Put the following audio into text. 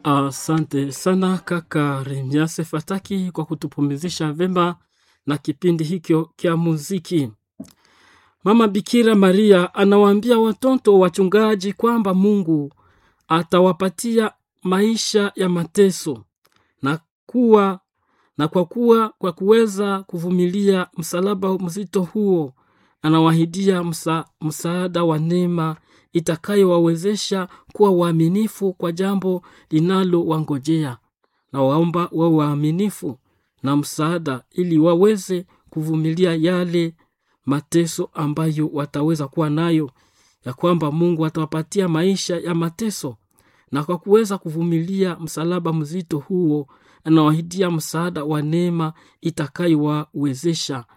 Asante sana kaka Remiase Fataki kwa kutupumzisha vema na kipindi hikyo kya muziki. Mama Bikira Maria anawaambia watoto wachungaji kwamba Mungu atawapatia maisha ya mateso na kuwa na kwa kuwa kwa kuweza kuvumilia msalaba mzito huo anawahidia msa, msaada wa neema itakayowawezesha kuwa waaminifu kwa jambo linalowangojea na waomba wawe waaminifu na msaada ili waweze kuvumilia yale mateso ambayo wataweza kuwa nayo ya kwamba mungu atawapatia maisha ya mateso na kwa kuweza kuvumilia msalaba mzito huo anawahidia msaada wa neema itakayowawezesha